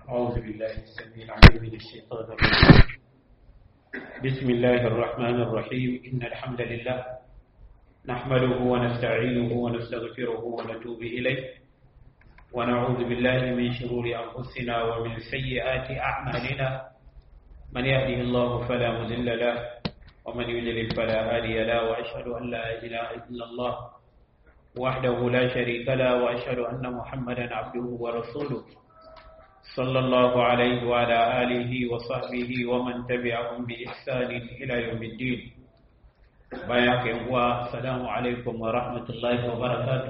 أعوذ بالله السميع العليم من الشيطان الرجيم بسم الله الرحمن الرحيم إن الحمد لله نحمده ونستعينه ونستغفره ونتوب إليه ونعوذ بالله من شرور أنفسنا ومن سيئات أعمالنا من يهده الله فلا مضل له ومن يضلل فلا هادي له وأشهد أن لا إله إلا الله وحده لا شريك له وأشهد أن محمدا عبده ورسوله صلى الله عليه وعلى آله وصحبه ومن تبعهم بإحسان إلى يوم الدين بياك السلام عليكم ورحمة الله وبركاته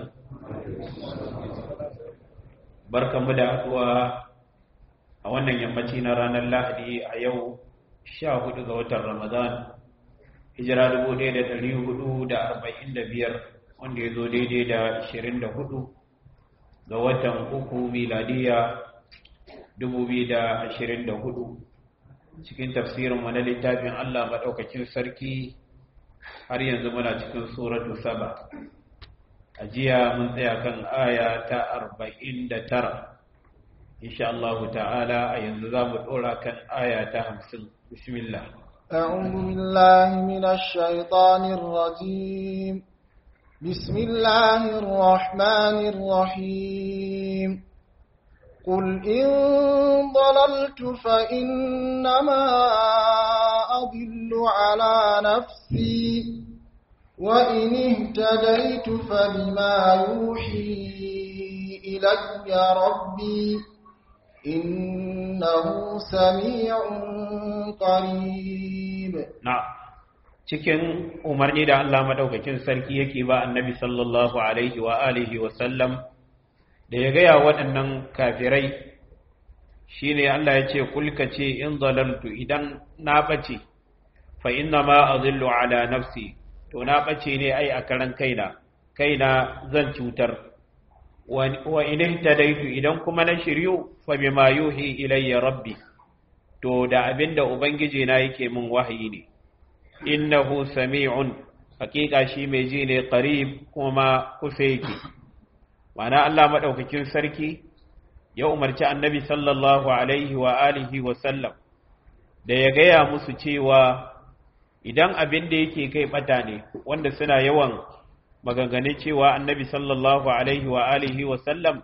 بركة مدعوة a wannan yammaci na ranar lahadi a yau sha hudu ga watan ramadan hijira dubu ɗaya da ɗari hudu da arba'in da biyar wanda ya zo daidai da ashirin da hudu ga watan uku miladiya dubu biyu da ashirin da hudu cikin tafsirin wani littafin allah maɗaukakin sarki har yanzu muna cikin suratu saba a jiya mun tsaya kan aya ta arba'in da tara insha Allah ta'ala a yanzu za mu ɗora kan aya ta hamsin bismillah أعوذ بالله من الشيطان الرجيم بسم الله الرحمن الرحيم قل إن ضللت فإنما أضل على نفسي وإن اهتديت فبما يوحي إلي ربي إنه سميع قريب نعم cikin umarni da Allah madaukakin sarki yake ba annabi sallallahu alaihi wa alihi wa sallam da ya gaya waɗannan kafirai shine Allah ya ce kulka ce in zalaltu idan na bace fa inna ma azillu ala nafsi to na bace ne ai a karan kaina kaina zan cutar wa in ihtadaitu idan kuma na shiryu fa bima yuhi ilayya rabbi to da abinda ubangiji na yake min wahayi ne innahu sami'un hakika shi mai ji ne qarib kuma kusa yake ma'ana Allah madaukakin sarki ya umarci annabi sallallahu alaihi wa alihi wa sallam da ya gaya musu cewa idan abin da yake kai bata ne wanda suna yawan maganganun cewa annabi sallallahu alaihi wa alihi wa sallam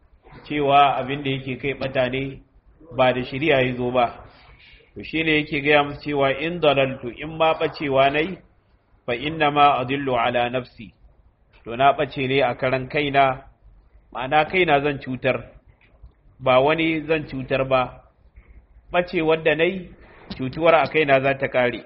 cewa abin da yake kai bata ne ba da shari'a ya zo ba to shine yake gaya musu cewa in dalaltu in ma bacewa nayi fa inna ma adillu ala nafsi to na bace ne a karan kaina ma'ana kaina zan cutar ba wani zan cutar ba bace wanda nayi cutuwar a kaina za ta kare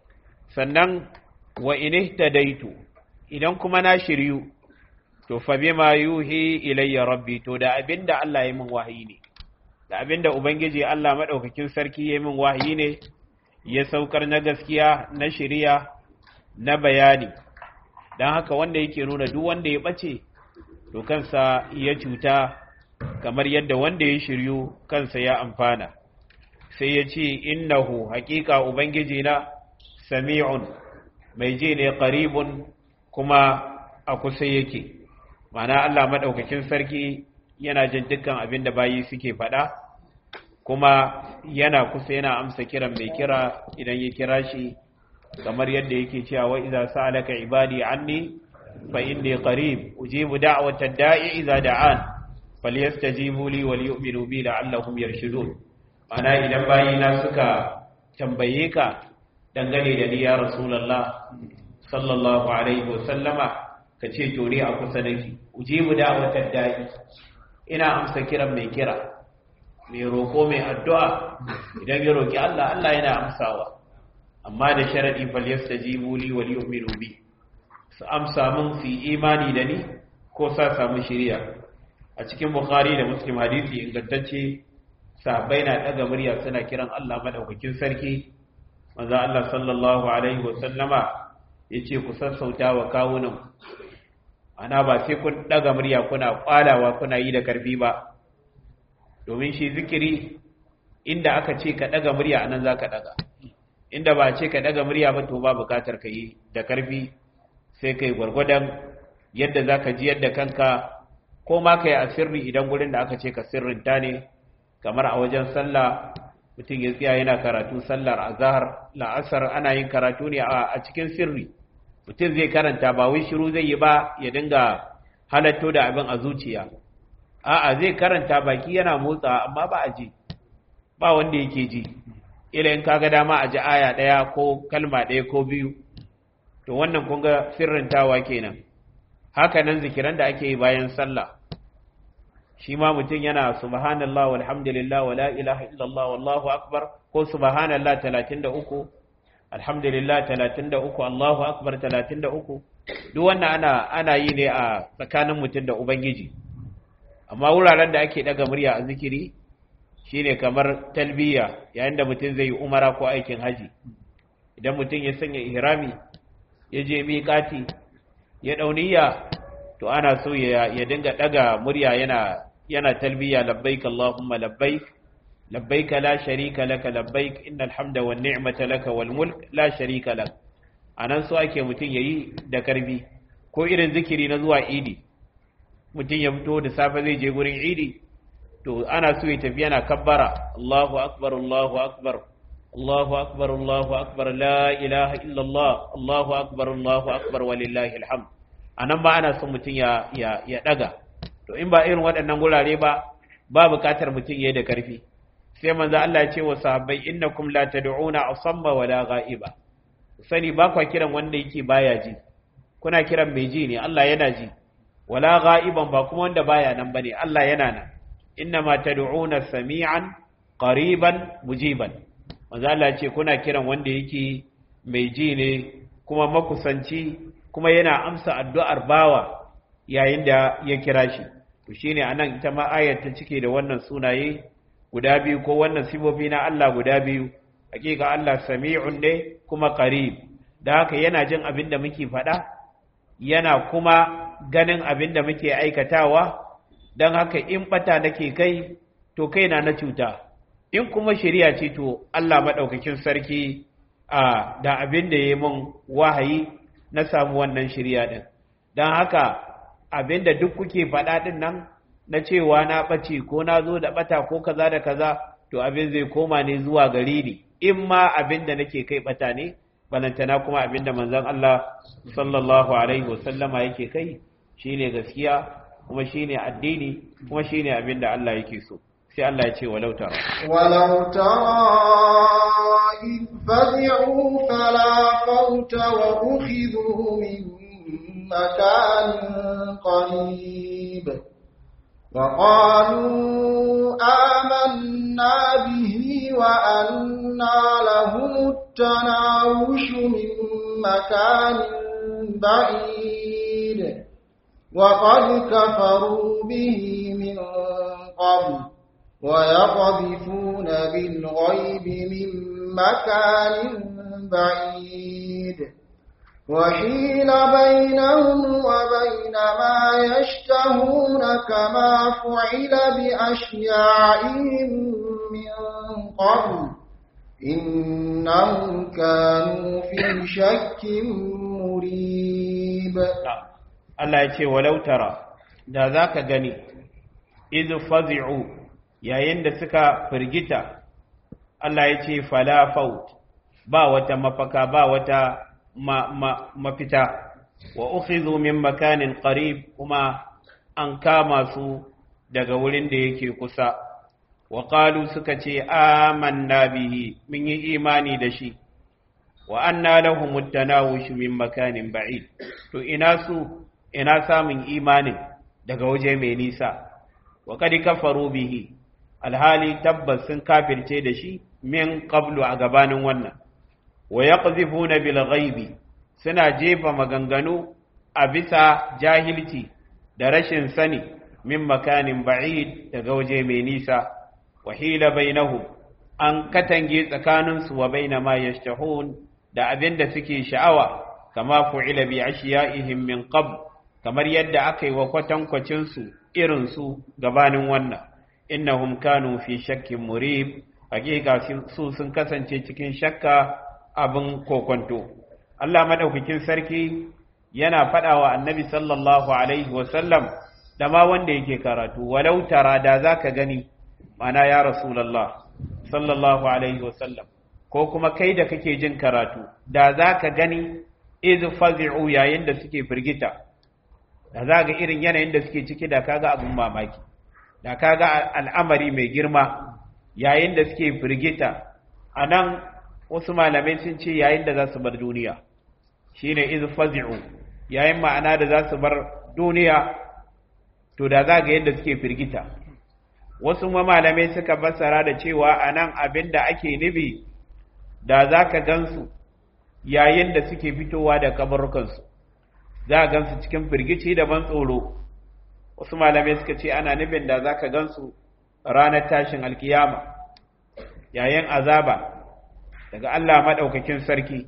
sannan wa in ihtadaitu idan kuma na shiryu to fa bima yuhi ilayya rabbi to da abinda Allah ya min wahayi ne da abinda ubangiji Allah madaukakin sarki ya min wahayi ne ya saukar na gaskiya na shiriya na bayani dan haka wanda yake nuna duk wanda ya bace to kansa ya cuta kamar yadda wanda ya shiryu kansa ya amfana sai ya ce innahu haƙiƙa ubangiji na sami'un mai ji ne qaribun kuma a kusa yake mana Allah maɗaukakin sarki yana jin dukkan abin da bayi suke faɗa kuma yana kusa yana amsa kiran mai kira idan ya kira shi kamar yadda yake cewa wa idza sa'alaka ibadi anni fa inni qarib ujibu da'watad da'i idza da'an falyastajibu li wal yu'minu bi la'allahum yarshudun mana idan bayina suka tambaye ka dangane da ni ya rasulullah sallallahu alaihi wasallama ka ce to ni a kusa nake ujibu da'watar da'i ina amsa kiran mai kira mai roko mai addu'a idan ya roki Allah Allah yana amsawa amma da sharadi fal yastajibu li wal yu'minu bi su amsa mun su imani da ni ko sa samu shiriya a cikin bukhari da muslim hadisi ingantacce sahabbai na daga murya suna kiran Allah madaukakin sarki manzo Allah sallallahu alaihi wasallama ya ce ku sassauta wa kawunan ana ba sai kun daga murya kuna kwalawa kuna yi da karfi ba domin shi zikiri inda aka ce ka daga murya anan za ka daga inda ba ce ka daga murya ba to ba bukatar ka yi da karfi sai kai gwargwadon yadda za ka ji yadda kanka ko ma ka yi a sirri idan gurin da aka ce ka sirrinta ne kamar a wajen sallah mutum ya tsaya yana karatu sallar azhar la'asar ana yin karatu ne a cikin sirri mutum zai karanta ba wai shiru zai yi ba ya dinga halatto da abin a zuciya a'a zai karanta baki yana motsa amma ba a ji ba wanda yake ji ila in kaga dama a ji aya ɗaya ko kalma ɗaya ko biyu to wannan kun ga sirrintawa kenan haka nan zikiran da ake yi bayan sallah shi ma mutum yana subhanallah walhamdulillah wala ilaha illallah wallahu akbar ko subhanallah 33 alhamdulillah 33 allahu akbar 33 duk wannan ana ana yi ne a tsakanin mutum da ubangiji amma wuraren da ake daga murya a zikiri shine kamar talbiya yayin da mutum zai yi umara ko aikin haji idan mutum ya sanya ihrami ya je miƙati ya dauniya to ana so ya dinga daga murya yana yana talbiya labbaik allahumma labbaik labbaik la sharika laka labbaik innal hamda wan ni'mata laka wal mulk la sharika lak anan so ake mutum yayi da karbi ko irin zikiri na zuwa idi mutum ya fito da safe zai je gurin idi to ana so ya tafi yana kabbara Allahu akbar Allahu akbar Allahu akbar Allahu akbar la ilaha illa Allah Allahu akbar Allahu akbar walillahi alhamd anan ba ana son mutum ya ya ya daga to in ba irin waɗannan gurare ba ba buƙatar mutum yayi da karfi sai manzo Allah ya ce wa sahabbai innakum la tad'una asamma wala ghaiba sani ba kwa kiran wanda yake baya ji kuna kiran mai ji ne Allah yana ji wala ghaiban ba kuma wanda baya nan bane Allah yana nan innama tad'una sami'an qariban mujiban manzo Allah ce kuna kiran wanda yake mai ji ne kuma makusanci kuma yana amsa addu'ar bawa yayin da ya kira shi to shine anan ita ma ayar ta cike da wannan sunaye guda biyu ko wannan sifofi na Allah guda biyu hakika Allah sami'un ne kuma qarib da haka yana jin abin da muke faɗa yana kuma ganin abin da muke aikatawa don haka in bata nake kai to kaina na cuta in kuma shari'a ce to Allah maɗaukakin sarki a da abin da ya mun wahayi na samu wannan shari'a ɗin don haka abin da duk kuke faɗa ɗin nan na cewa na ɓace ko na zo da ɓata ko kaza da kaza to abin zai koma ne zuwa gari ni in ma abin da nake kai ɓata ne balantana kuma abin da manzon Allah sallallahu alaihi wasallama yake kai shine gaskiya kuma shine addini kuma shine abin da Allah yake so sai Allah ya ce walau tara walau tara id fadi'u fala fawta wa ukhidhu min makanin qarib وقالوا آمنا به وأنا لهم التناوش من مكان بعيد وقد كفروا به من قبل ويقذفون بالغيب من مكان بعيد وحيل بينهم وبين ما يشتهون كما فعل بأشياعهم من قبل إنهم كانوا في شك مريب Allah ya ce walau tara da za ka gani izu fazi'u yayin da suka firgita Allah ya ce falafaut ba wata mafaka ba wata ma, ma, mafita wa ukhidhu min makanin qarib kuma an kama su daga wurin da yake kusa wa qalu suka ce amanna bihi mun yi imani da shi wa anna lahum at-tanawush min makanin ba'id to ina su ina samun imanin daga waje mai nisa wa kad kafaru bihi alhali tabbas sun kafirce da shi min qablu a gabanin wannan wa yaqzifuna bil ghaibi suna jefa maganganu a bisa jahilci da rashin sani min makanin ba'id daga waje mai nisa wa hila bainahum an katange tsakaninsu wa baina ma yashtahun da abin da suke sha'awa kama fu'ila bi ashiya'ihim min qabl kamar yadda aka yi wa kwatankwacinsu irinsu gabanin wannan innahum kanu fi shakkin murib hakika su sun kasance cikin shakka abin kokonto Allah madaukakin sarki yana faɗawa annabi sallallahu alaihi wasallam da ma wanda yake karatu walau tara da zaka gani mana ya rasulullah sallallahu alaihi wasallam ko kuma kai da kake jin karatu da za ka gani iz fazi'u yayin da suke firgita da za ga irin yanayin da suke ciki da kaga abin mamaki da kaga al'amari mai girma yayin da suke firgita a nan wasu malamai sun ce yayin da za su bar duniya shine iz fazi'u yayin ma'ana da za su bar duniya to da za ga yadda suke firgita wasu malamai suka fassara da cewa a nan abin da ake nufi da za ka gansu yayin da suke fitowa da kabarukansu za a gansu cikin firgici da ban tsoro wasu malamai suka ce ana nufin da za ka gansu ranar tashin alkiyama yayin azaba daga Allah maɗaukakin sarki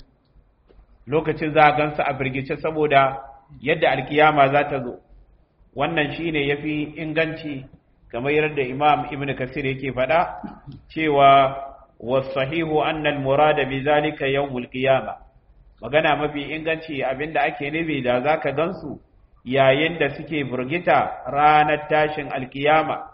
lokacin za a gansu a firgice saboda yadda alkiyama za ta zo wannan shine yafi inganci kamar yadda imam ibn kasir yake faɗa cewa wasahihu annal murada bi zalika yawmul qiyama magana mafi inganci abinda ake nufi da zaka gansu yayin da suke firgita ranar tashin alkiyama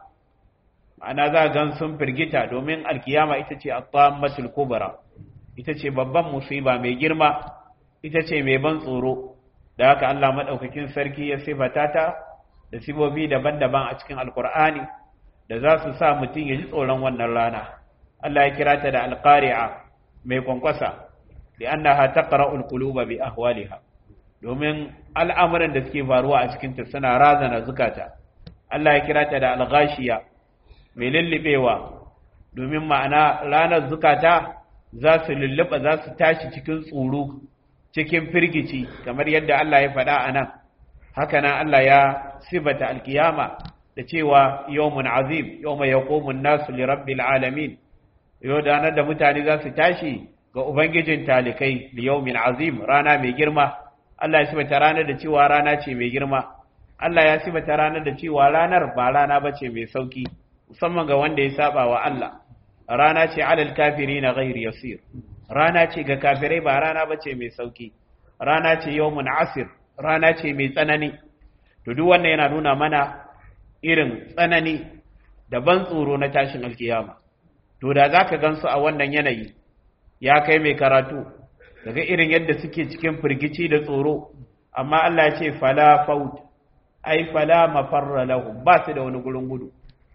ana za gan sun firgita domin alkiyama ita ce at-tammatul kubra ita ce babban musiba mai girma ita ce mai ban tsoro da haka Allah madaukakin sarki ya sifata ta da sibobi daban-daban a cikin alkur'ani da za su sa mutum ya ji tsoron wannan rana Allah ya kira ta da alqari'a mai kwankwasa da annaha taqra'ul quluba bi ahwaliha domin al'amuran da suke faruwa a cikin ta suna razana zukata Allah ya kira ta da alghashiya mai lullubewa domin ma'ana ranar zukata za su lulluba za su tashi cikin tsoro cikin firgici kamar yadda Allah ya faɗa a nan haka nan Allah ya sibata alkiyama da cewa yawmun azim yawma yaqumun nasu li rabbil alamin yau da da mutane za su tashi ga ubangijin talikai li yawmin azim rana mai girma Allah ya sibata ranar da cewa rana ce mai girma Allah ya sibata ranar da cewa ranar ba rana bace mai sauki musamman ga wanda ya saba wa Allah rana ce alal kafirina ghairi yasir rana ce ga kafirai ba rana bace mai sauki rana ce yawmun asir rana ce mai tsanani to duk wannan yana nuna mana irin tsanani da ban tsoro na tashin alkiyama to da zaka gansu a wannan yanayi ya kai mai karatu daga irin yadda suke cikin firgici da tsoro amma Allah ya ce fala faut ai fala mafarra lahum ba su da wani gurin gudu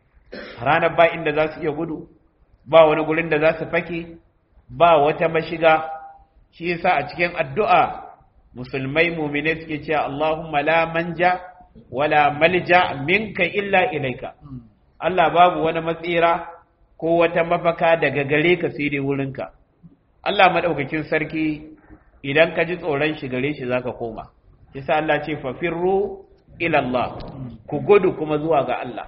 ranar ba inda za su iya gudu ba wani gurin da za su fake ba wata mashiga shi yasa a cikin addu'a musulmai mumine suke cewa Allahumma la manja wala malja minka illa ilaika Allah babu wani matsira ko wata mafaka daga gare ka sai dai wurinka Allah madaukakin sarki idan ka ji tsoron shi gare shi zaka koma yasa Allah ce fafirru ila Allah ku gudu kuma zuwa ga Allah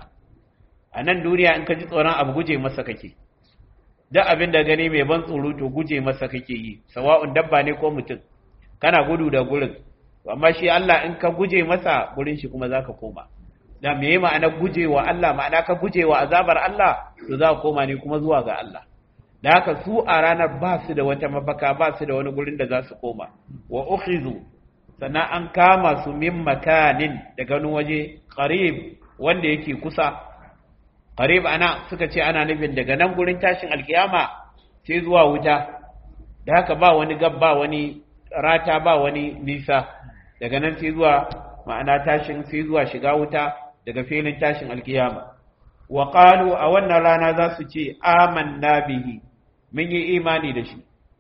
a nan duniya in ka ji tsoron abu guje masa kake duk abin da gani mai ban tsoro to guje masa kake yi sawa'un dabba ne ko mutum kana gudu da gurin amma shi Allah in ka guje masa gurin shi kuma zaka koma da me ma'ana gujewa Allah ma'ana ka gujewa azabar Allah to za ka koma ne kuma zuwa ga Allah da haka su a ranar ba su da wata mafaka ba su da wani gurin da za su koma wa ukhizu sannan an kama su min makanin daga wani waje qarib wanda yake kusa qarib ana suka ce ana nufin daga nan gurin tashin alkiyama sai zuwa wuta da haka ba wani gab ba wani rata ba wani nisa daga nan sai zuwa ma'ana tashin sai zuwa shiga wuta daga filin tashin alkiyama wa qalu a wannan rana za su ce amanna bihi mun yi imani da shi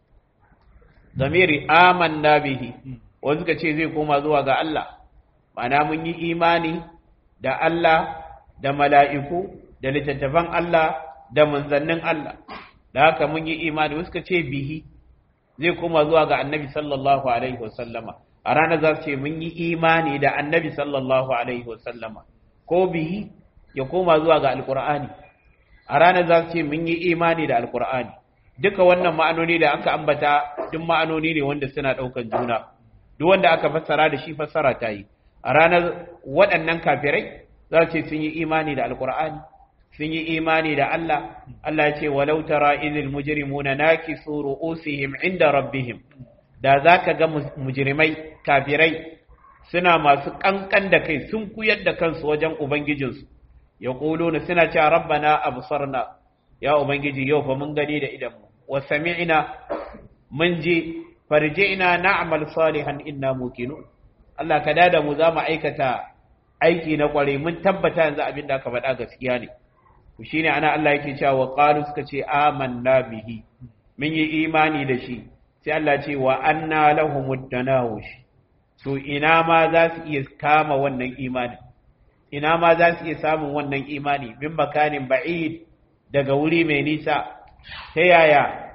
zamiri amanna bihi wanda suka ce zai koma zuwa ga Allah ma'ana mun yi imani da Allah da mala'iku da littattafan Allah da manzannin Allah da haka mun yi imani wasu suka ce bihi zai koma zuwa ga annabi sallallahu alaihi wasallama a ranar za su ce mun yi imani da annabi sallallahu alaihi wasallama ko bihi ya koma zuwa ga alkur'ani a ranar za su ce mun yi imani da alkur'ani duka wannan ma'anoni da aka ambata duk ma'anoni ne wanda suna ɗaukan juna duk wanda aka fassara da shi fassara ta yi a ranar waɗannan kafirai za su ce sun yi imani da alkur'ani sun yi imani da Allah Allah ya ce walau tara idil mujrimuna nakisu ru'usihim inda rabbihim da zaka ga mujrimai kafirai suna masu kankan da kai sun kuyar da kansu wajen ubangijinsu yaquluna suna cewa rabbana absarna ya ubangiji yau fa mun gani da idan mu wa sami'na mun ji farji'na na'mal salihan inna muqinun Allah ka dada mu za mu aikata aiki na kware mun tabbata yanzu abin da aka faɗa gaskiya ne to shine ana Allah yake cewa wa qalu suka ce amanna bihi mun yi imani da shi sai Allah ce wa anna lahumud tanawush to ina ma za su iya kama wannan imani ina ma za su iya samun wannan imani min makanin ba'id daga wuri mai nisa ta yaya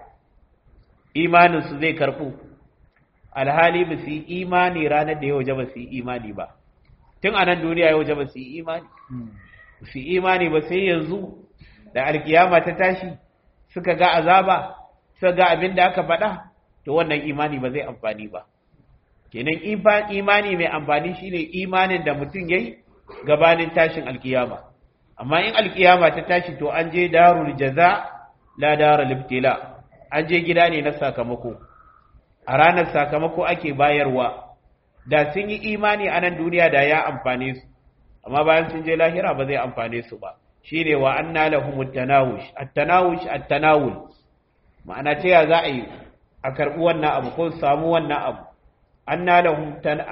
imanin su zai karbu alhali ba su yi imani ranar da ya waje ba su yi imani ba tun a nan duniya ya waje ba su yi imani su yi imani ba sai yanzu da alkiyama ta tashi suka ga azaba suka ga abin da aka faɗa to wannan imani ba zai amfani ba kenan imani mai amfani shine imanin da mutum yayi gabanin tashin alkiyama amma in alkiyama ta tashi to an je darul jaza la darul ibtila an je gida ne na sakamako a ranar sakamako ake bayarwa da sun yi imani a nan duniya da ya amfane su amma bayan sun je lahira ba zai amfane su ba shine wa anna lahum at-tanawush at-tanawush at-tanawul ma'ana ta ya za a yi a karbi wannan abu ko samu wannan abu anna lahum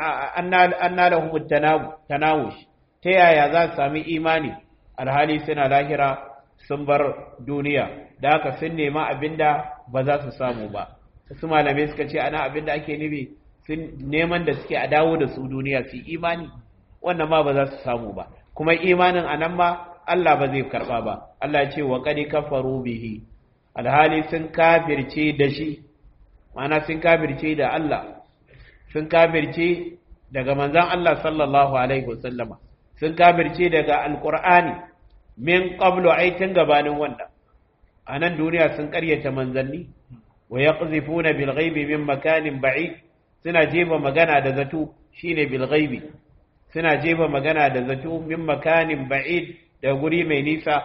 anna lahum at-tanawush ta yaya za su sami imani alhali suna lahira sun bar duniya da haka sun nema abinda ba za su samu ba su malamai suka ce ana abinda ake nufi sun neman da suke a dawo da su duniya su imani wannan ma ba za su samu ba kuma imanin anan ma Allah ba zai karba ba Allah ce wa qad kafaru bihi alhali sun kafirce da shi ma'ana sun kafirce da Allah sun kafirce daga manzon Allah sallallahu alaihi wasallama sun kafirce daga alqur'ani min qablu aitin gabanin wannan anan duniya sun karyata manzanni wa yaqzifuna bil ghaibi min makanin ba'id suna jefa magana da zato shine bil ghaibi suna jefa magana da zato min makanin ba'id da guri mai nisa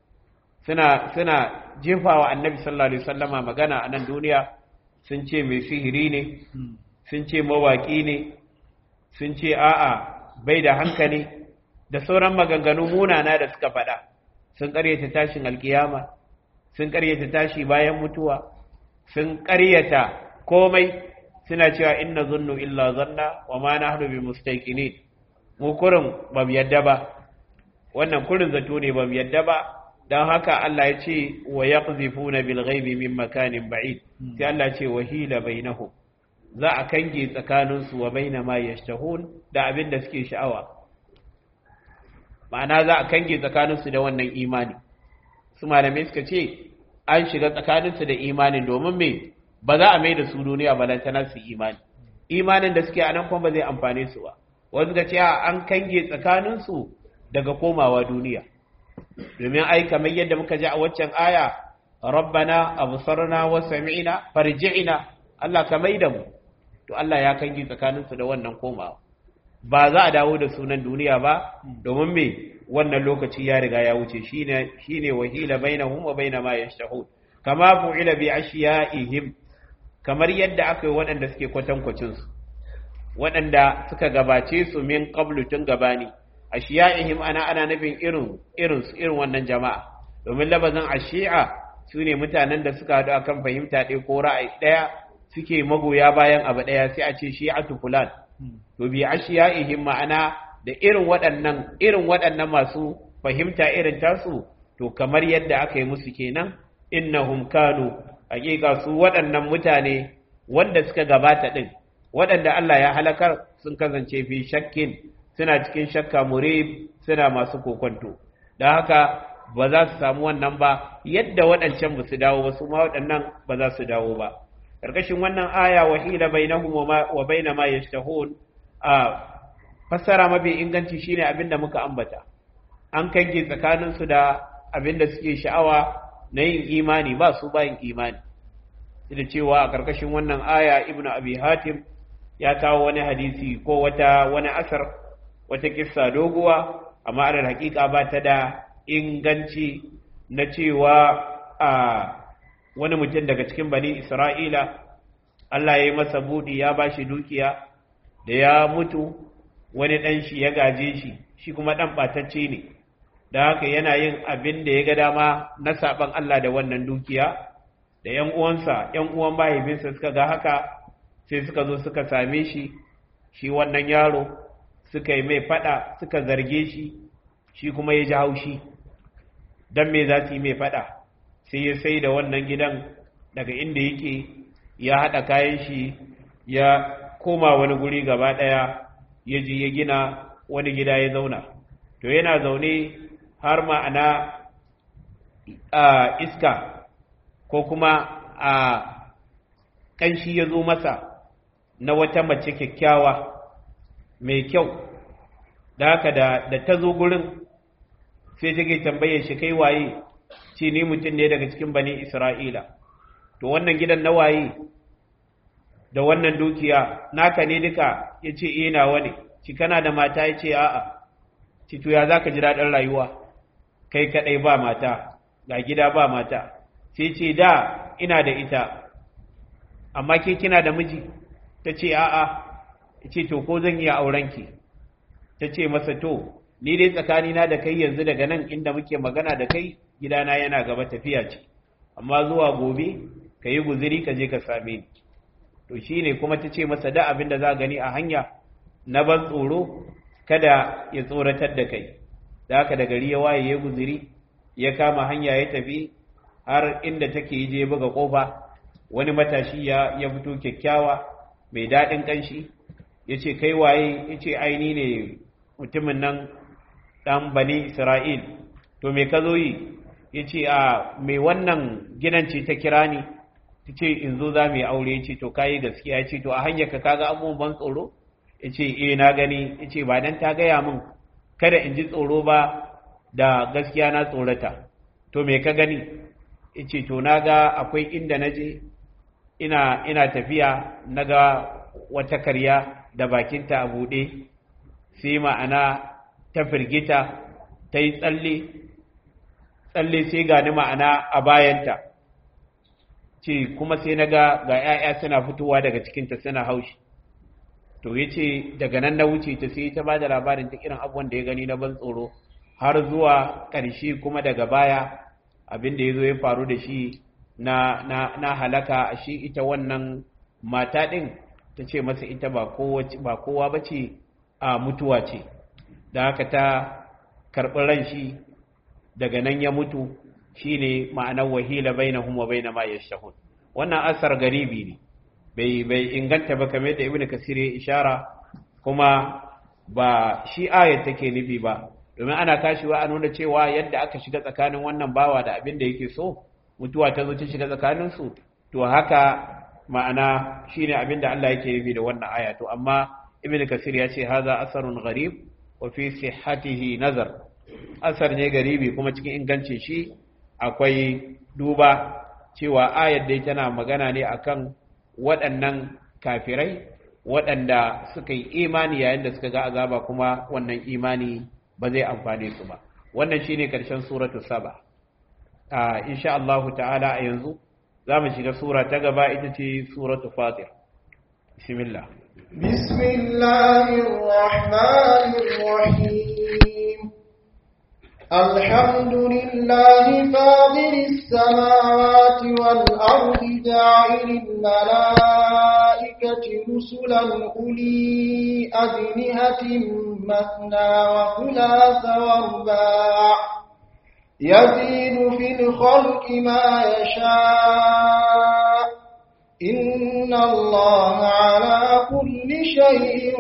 suna suna jefawa annabi sallallahu alaihi wasallama magana a nan duniya sun ce mai sihiri ne sun ce mawaki ne sun ce a'a bai da hankali da sauran maganganu munana da suka faɗa sun ƙaryata tashin alkiyama sun ƙaryata tashi bayan mutuwa sun ƙaryata komai suna cewa inna zunnu illa zanna wa ma nahnu bi mustaqinin mu kurin ba mu yadda ba wannan kurin zato ne ba mu yadda ba dan haka Allah ya ce wa yaqzifuna bil ghaibi min makanin ba'id sai Allah ya ce wa hila bainahum za a kange tsakanin su wa baina ma yashtahun da abin da suke sha'awa ma'ana za a kange tsakanin su da wannan imani su malamai suka ce an shiga tsakanin su da imanin domin me ba za a mai da su duniya balantana su imani imanin da suke a nan kuma ba zai amfane su ba wanda ga cewa an kange tsakaninsu daga komawa duniya domin ai kamar yadda muka ji a waccan aya rabbana absarna wa sami'na farji'na Allah ka maida mu to Allah ya kange tsakaninsu da wannan komawa ba za a dawo da sunan duniya ba domin me wannan lokaci ya riga ya wuce shine shine wahila bainahum wa baina ma yashtahun kama fu'ila bi ashiya'ihim kamar yadda aka yi waɗanda suke kwatankwacinsu waɗanda suka gabace su min qablu tun gabani ashiya'ihim ana ana nufin irin irin su irin wannan jama'a domin labazin ashi'a su ne mutanen da suka haɗu akan fahimta ɗaya ko ra'ayi ɗaya suke magoya bayan abu ɗaya sai a ce shi'atu fulan to bi ashiya'ihim ma'ana da irin waɗannan irin waɗannan masu fahimta irin tasu to kamar yadda aka yi musu kenan innahum kanu hakika su waɗannan mutane wanda suka gabata ɗin waɗanda Allah ya halakar sun kasance fi shakkin suna cikin shakka murib suna masu kokonto da haka ba za su samu wannan ba yadda waɗancan ba su dawo ba su ma waɗannan ba za su dawo ba ƙarƙashin wannan aya wahila bainahum wa baina ma yashtahun a fassara mafi inganci shine abin da muka ambata an kange tsakaninsu da abin da suke sha'awa na yin imani ba su bayin imani da cewa a ƙarƙashin wannan aya ibnu abi hatim ya kawo wani hadisi ko wata wani asar wata kissa doguwa amma alal hakika ba ta da inganci na cewa a wani mutum daga cikin bani isra'ila Allah ya yi masa budi ya ba shi dukiya da ya mutu wani ɗan shi ya gaje shi shi kuma ɗan ɓatacce ne da haka yana yin abin da ya ga dama na saban Allah da wannan dukiya da ‘yan uwansa ‘yan uwan mahaifinsa suka ga haka sai suka zo suka same shi shi wannan yaro suka yi mai fada suka zarge shi shi kuma ya ji haushi don me za su yi mai fada sai ya sai da wannan gidan daga inda yake ya haɗa kayan shi ya koma wani guri gaba ɗaya ya ji ya gina wani gida ya zauna to yana zaune har ma'ana a iska ko kuma a ƙanshi ya zo masa na wata mace kyakkyawa mai kyau da haka da, da ta zo gurin sai take tambaye shi kai waye ce ni mutum ne daga cikin bani isra'ila to wannan gidan na waye da wannan dukiya naka ne duka ya ce eh nawa ne ci kana da mata ya ce a'a ci to ya za ka ji daɗin rayuwa kai kaɗai ba mata ga gida ba mata sai ce da ina da ita amma ke kina da miji ta ce a'a ce to ko zan iya aurenki ta ce masa to ni dai tsakanina da kai yanzu daga nan inda muke magana da kai gidana yana gaba tafiya ce amma zuwa gobe ka yi guziri ka je ka same ni to shi ne kuma ta ce masa da abin da za gani a hanya na ban tsoro kada ya tsoratar da kai da haka da gari ya waye ya guziri ya kama hanya ya tafi har inda take yi je buga kofa wani matashi ya ya fito kyakkyawa mai daɗin ƙanshi ya ce kai waye ya ce aini ne mutumin nan ɗan bani isra'il to me ka zo yi ya ce a mai wannan gidan ce ta kira ni ta ce in zo za mu yi aure ya ce to kayi gaskiya ya ce to a hanyar ka kaga abubuwan ban tsoro ya ce eh na gani ya ce ba dan ta gaya min kada in ji tsoro ba da gaskiya na tsorata to me ka gani ya ce to na ga akwai inda na je ina ina tafiya na ga wata karya da bakinta a buɗe sai ma'ana ta firgita ta yi tsalle tsalle sai gani ma'ana a bayanta ce kuma sai na ga ga 'ya'ya suna fitowa daga cikinta suna haushi to ya ce daga nan na wuce ta sai ta ba da labarin ta irin abubuwan da ya gani na ban tsoro har zuwa ƙarshe kuma daga baya abin da ya zo ya faru da shi na, na, na halaka a shi ita wannan mata ɗin ta ce masa ita ba kowa ba ce a mutuwa ce da haka ta karɓi ran shi daga nan ya mutu shi ne ma'anar wahila bai na huma bai na ma ya shahun wannan asar garibi ne bai bai inganta ba kamar da ibnu kasir ya ishara kuma ba shi ayat take nufi ba domin ana kashiwa a nuna cewa yadda aka shiga tsakanin wannan bawa da abin da yake so mutuwa ta zo ta shiga tsakanin su to haka ma'ana shine abin da Allah yake nufi da wannan aya to amma ibnu kasir ya ce haza asarun gharib wa fi sihhatihi nazar asar ne garibi kuma cikin ingancin shi akwai duba cewa ayar dai tana magana ne akan waɗannan kafirai waɗanda suka yi imani yayin da suka ga azaba kuma wannan imani ba zai amfane su ba wannan shine karshen suratu saba a insha Allah ta'ala a yanzu za mu shiga sura ta gaba ita ce suratu fatir bismillah bismillahir rahmanir rahim الحمد لله فاضل السماوات والأرض جاعل الملائكة رسلا أولي أجنهة مثنى وثلاث ورباع يزيد في الخلق ما يشاء إن الله على كل شيء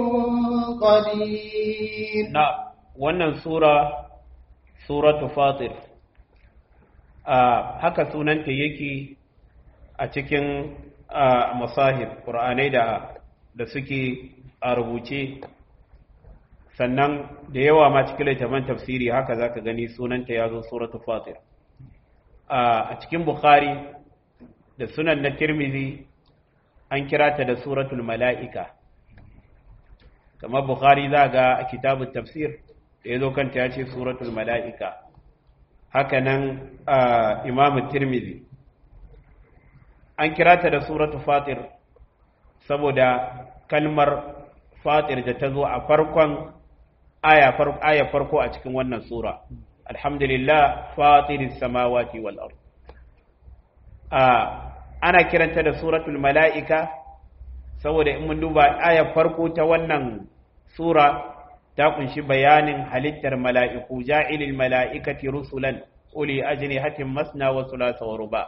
قدير نعم wannan sura suratu fatir a haka sunanta yake a cikin masahib ƙur'anai da da suke a rubuce sannan da yawa ma cikin littafin tafsiri haka zaka gani sunanta ya zo suratu fatir a cikin bukhari da sunan na tirmizi an kira ta da suratul mala'ika kamar bukhari za ga a kitabun tafsir da ya zo kanta ya ce suratul mala'ika haka nan imamu tirmizi an kira ta da suratul fatir saboda kalmar fatir da ta zo a farkon aya farko a cikin wannan sura alhamdulillah fatiris samawati wal ard ana kiranta da suratul mala'ika saboda in mun duba ayar farko ta wannan sura ta kunshi bayanin halittar mala'iku ja'ilil mala'ikati rusulan uli ajnihatin masna wa thulatha wa ruba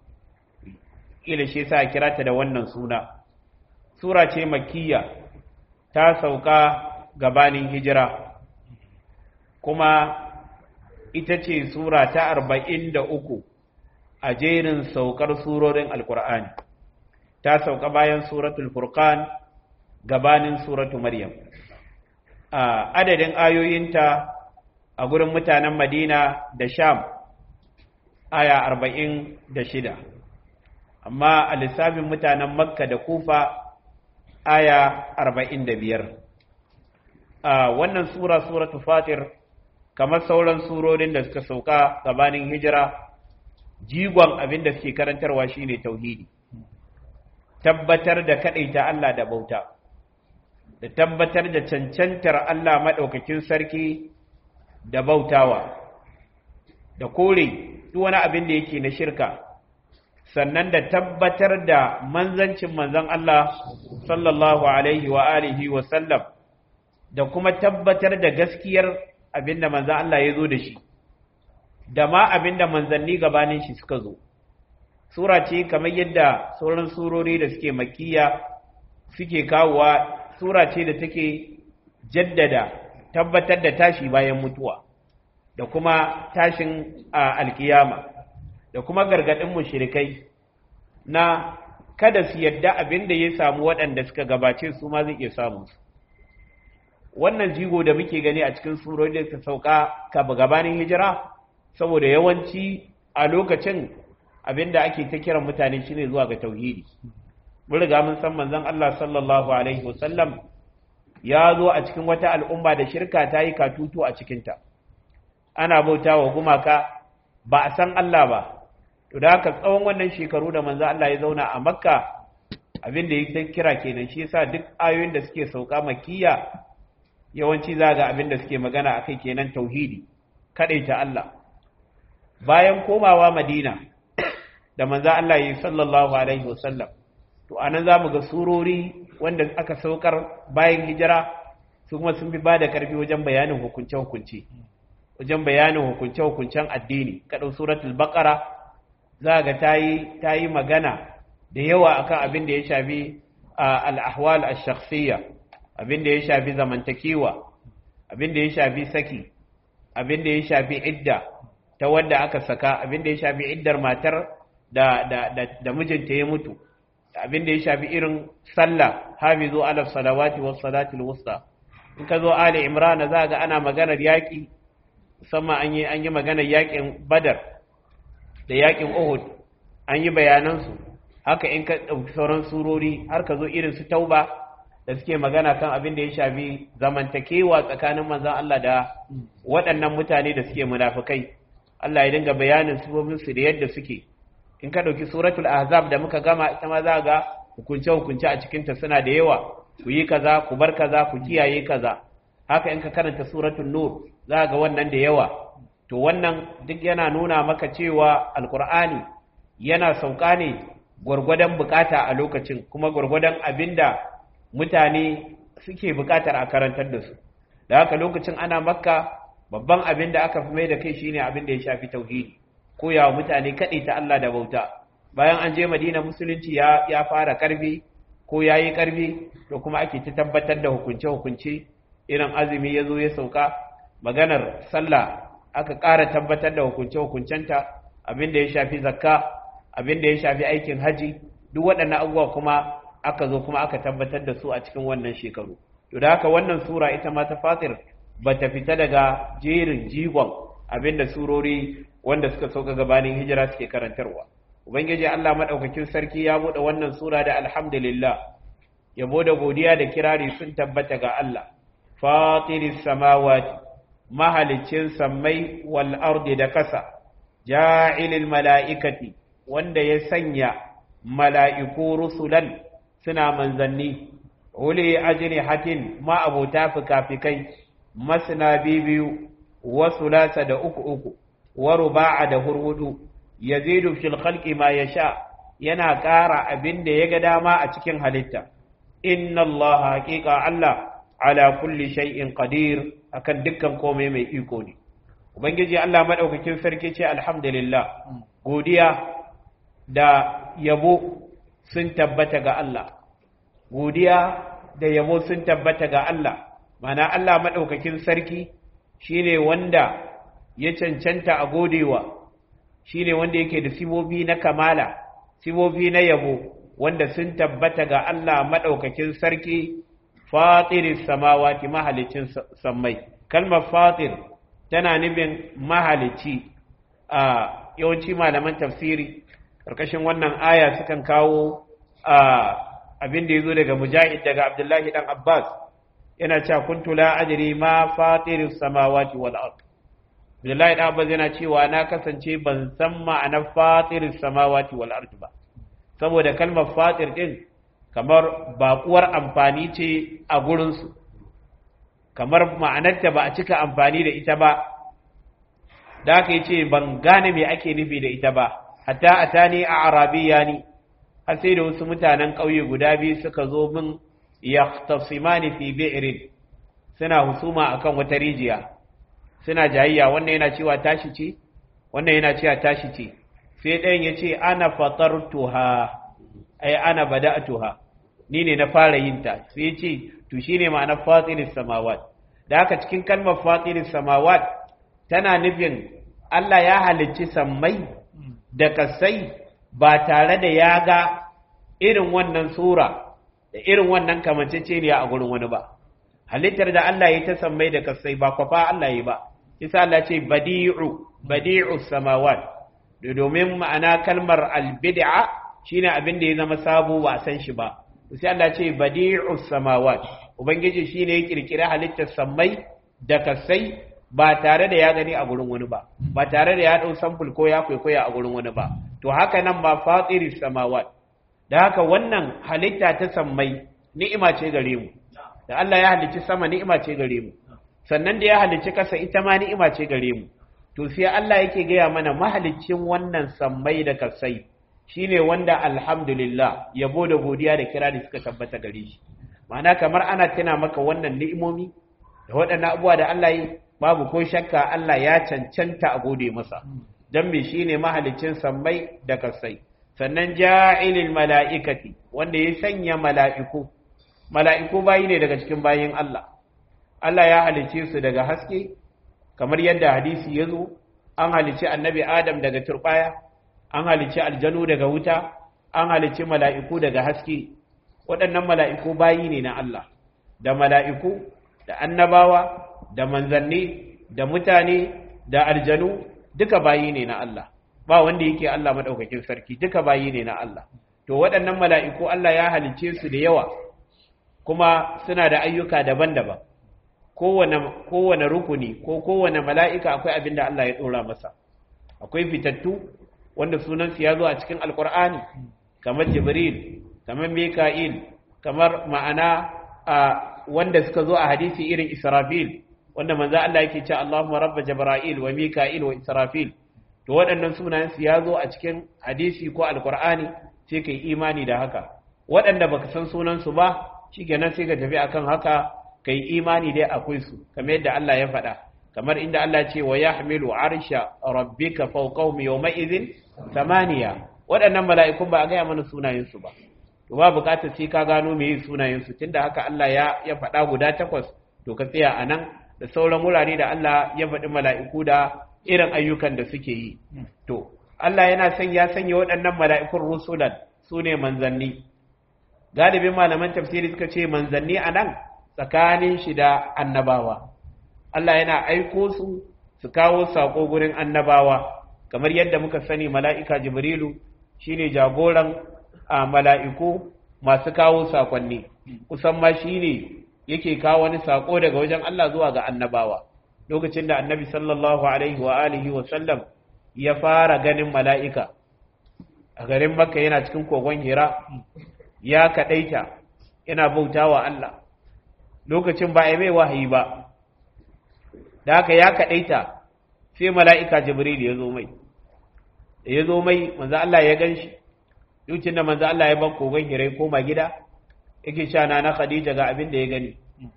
ila shi sa kira ta da wannan suna sura ce makkiya ta sauka gabanin hijira kuma ita ce sura ta arba'in da uku a jerin saukar surorin alkur'ani ta sauka bayan suratul furqan gabanin suratu maryam a adadin ayoyinta a gurin mutanen madina da sham aya arba'in da shida amma a lissafin mutanen makka da kufa aya arba'in da biyar a wannan sura suratu fatir kamar sauran surorin da suka sauka gabanin hijira jigon abin da suke karantarwa shine tauhidi tabbatar da kadaita Allah da bauta da tabbatar da cancantar Allah madaukakin sarki da bautawa da kore duk wani abin da yake na shirka sannan da tabbatar da manzancin manzon Allah sallallahu alaihi wa alihi wa sallam da kuma tabbatar da gaskiyar abinda manzon Allah ya zo da shi da ma abinda manzanni gabanin shi suka zo sura ce kamar yadda sauran surori da suke makiya suke kawowa sura ce da take jaddada tabbatar da tashi bayan mutuwa da kuma tashin alkiyama da kuma gargadin mushrikai na kada su yadda abin da ya samu waɗanda suka gabace su ma zai iya samu su wannan jigo da muke gani a cikin surori da suka sauka ka gabanin hijira saboda yawanci a lokacin abin da ake ta kiran mutane shine zuwa ga tauhidi mun riga mun san manzon Allah sallallahu alaihi wasallam ya zo a cikin wata al'umma da shirka ta yi katutu a cikinta ana bauta wa gumaka ba a san Allah ba to da haka tsawon wannan shekaru da manzo Allah ya zauna a Makka abin da yake kira kenan shi yasa duk ayoyin da suke sauka makkiya yawanci za ga abin da suke magana akai kenan tauhidi kadaita Allah bayan komawa Madina da manzo Allah ya sallallahu alaihi wasallam to anan zamu ga surori wanda aka saukar bayan hijira su kuma sun fi bada karfi wajen bayanin hukunce hukunce wajen bayanin hukunce hukuncen addini kada suratul baqara za ga ta yi magana da yawa akan abin da ya shafi al'ahwal al-shakhsiyya abin da ya shafi zamantakewa abin da ya shafi saki abin da ya shafi idda ta wanda aka saka abin da ya shafi iddar matar da, da, da, da mijinta ya mutu abin da ya shafi irin sallah hafizu ala salawati was salatil wusta in ka zo ali imrana za ga ana maganar yaƙi musamman an yi an yi maganar yaƙin badar da yaƙin uhud an yi bayanansu haka in ka ɗauki sauran surori har ka zo irin su tauba da suke magana kan abin da ya shafi zamantakewa tsakanin manzon Allah da waɗannan mutane da suke munafukai Allah ya dinga bayanin su da yadda suke in ka ɗauki suratul ahzab da muka gama ita ma za ga hukunce hukunce a cikinta suna da yawa ku yi kaza ku bar kaza ku kiyaye kaza haka in ka karanta suratul nur za ga wannan da yawa to wannan duk yana nuna maka cewa alkur'ani yana sauka ne gwargwadon bukata a lokacin kuma gwargwadon abinda mutane suke bukatar a karantar da su da haka lokacin ana makka babban abin da aka fi mai da kai shine abin da ya shafi tauhidi koyawa mutane kaɗai ta Allah da bauta bayan an je madina musulunci ya, ya fara karfi ko ya yi karfi to kuma ake ta tabbatar da hukunce-hukunce irin azumi ya zo ya sauka maganar sallah aka ƙara tabbatar da hukunce-hukuncenta abin da ya shafi zakka abin da ya shafi aikin haji duk waɗannan abubuwa kuma aka zo kuma aka tabbatar da su a cikin wannan shekaru to da haka wannan sura ita ma ta fatir ba ta fita daga jerin jigon abin da surori wanda suka sauka gabanin hijira suke karantarwa ubangiji Allah madaukakin sarki ya bude wannan sura da alhamdulillah yabo da godiya da kirari sun tabbata ga Allah fatiris samawati mahalicin sammai wal ardi da kasa ja'ilil mala'ikati wanda ya sanya mala'iku rusulan suna manzanni uli ajnihatin ma abota fikafikai masna bibiyu wa sulasa da uku uku wa ruba'a da hurhudu yazidu fil khalqi ma yasha yana ƙara abin da ya ga dama a cikin halitta inna Allah haqiqa Allah ala kulli shay'in qadir akan dukkan komai mai iko ne ubangiji Allah madaukakin sarki ce alhamdulillah godiya da yabo sun tabbata ga Allah godiya da yabo sun tabbata ga Allah mana Allah madaukakin sarki shine wanda ya cancanta a godewa shine wanda yake da sibobi na kamala sibobi na yabo wanda sun tabbata ga Allah madaukakin sarki fatiris samawati mahalicin sammai kalmar fatir tana nufin mahalici a yawanci malaman tafsiri karkashin wannan aya sukan kawo abin da yazo daga mujahid daga abdullahi dan abbas yana cewa kuntu la ajri ma fatiris samawati wal ard abdullahi dan abbas yana cewa na kasance ban san ma'anar fatiris samawati wal ard ba saboda kalmar fatir din kamar baƙuwar amfani ce a gurinsu kamar ma'anarta ba a cika amfani da ita ba da aka yi ce ban gane me ake nufi da ita ba hatta a ta ne a arabiya ne har sai da wasu mutanen ƙauye guda biyu suka zo min ya tafsimani fi bi'irin suna husuma akan wata rijiya suna jayayya wannan yana cewa tashi ce wannan yana cewa tashi ce sai ɗayan ya ce ana fatartuha ai ana bada'tuha ni ne na fara yin ta sai ya ce to shine ma'anar fatiris samawat da haka cikin kalmar fatiris samawat tana nufin Allah ya halicci sammai da kasai ba tare da ya ga irin wannan sura da irin wannan kamanceceniya a gurin wani ba halittar da Allah ya ta sammai da kasai ba kwafa Allah ya ba isa Allah ce badi'u badi'u samawat domin ma'ana kalmar albid'a shine abin da ya zama sabo ba san shi ba sai Allah ce badi'us samawat ubangiji shine ya kirkira halittar sammai da kasai ba tare da ya gani a gurin wani ba ba tare da ya dau sample ko ya kwaikwaya a gurin wani ba to haka nan ba fatiris samawat da haka wannan halitta ta sammai ni'ima ce gare mu da Allah ya halicci sama ni'ima ce gare mu sannan da ya halicci kasa ita ma ni'ima ce gare mu to sai Allah yake gaya mana mahaliccin wannan sammai da kasai shine wanda alhamdulillah yabo da godiya da kira da suka tabbata gare shi ma'ana kamar ana tuna maka wannan ni'imomi da waɗannan abubuwa da Allah yi babu ko shakka Allah ya cancanta a gode masa dan me shine mahalicin sammai da kasai sannan ja'ilil mala'ikati wanda ya sanya mala'iku mala'iku bayi ne daga cikin bayin Allah Allah ya halice su daga haske kamar yadda hadisi ya zo an halice annabi Adam daga turbaya an halice aljanu daga wuta an halice mala'iku daga haske waɗannan mala'iku bayi ne na Allah da mala'iku da annabawa da manzanni da mutane da aljanu duka bayi ne na Allah ba wanda yake Allah madaukakin sarki duka bayi ne na Allah to waɗannan mala'iku Allah ya halice su da yawa kuma suna da ayyuka daban-daban kowane kowane rukuni ko kowane mala'ika akwai abin da Allah ya dora masa akwai fitattu wanda sunan su ya zo a cikin alqur'ani kamar jibril kamar mika'il kamar ma'ana a wanda suka zo a hadisi irin israfil wanda manzo Allah yake cewa Allahumma rabb jibril wa mika'il wa israfil to waɗannan sunayen su ya zo a cikin hadisi ko alqur'ani sai kai imani da haka waɗanda baka san sunan su ba shikenan sai ka tafi akan haka kai imani dai akwai su kamar yadda Allah ya faɗa kamar inda Allah ce wa yahmilu arsha rabbika fawqahum yawma idhin samaniya waɗannan mala'ikun ba a gaya mana sunayen su ba to ba bukatar sai ka gano meye sunayen su tunda haka Allah ya ya faɗa guda takwas to ka tsaya anan da sauran wurare da Allah ya faɗi mala'iku da irin ayyukan da suke yi to Allah yana son ya sanya waɗannan mala'ikun rusulan su ne manzanni galibin malaman tafsiri suka ce manzanni a nan tsakanin shi da annabawa Allah yana aiko su su kawo saƙo gurin annabawa kamar yadda muka sani mala'ika jibrilu shine jagoran a mala'iku masu kawo saƙonni kusan ma shine yake kawo wani saƙo daga wajen Allah zuwa ga annabawa lokacin da annabi sallallahu alaihi wa alihi wa sallam ya fara ganin mala'ika a garin makka yana cikin kogon hira ya kaɗaita yana bauta wa Allah lokacin ba a mai wahayi ba da haka ya kadaita sai mala'ika jibril ya zo mai da ya zo mai manzo Allah ya ganshi lokacin da manzo Allah ya ban kogon hirai koma gida yake cewa na na Khadija ga abin da ya gani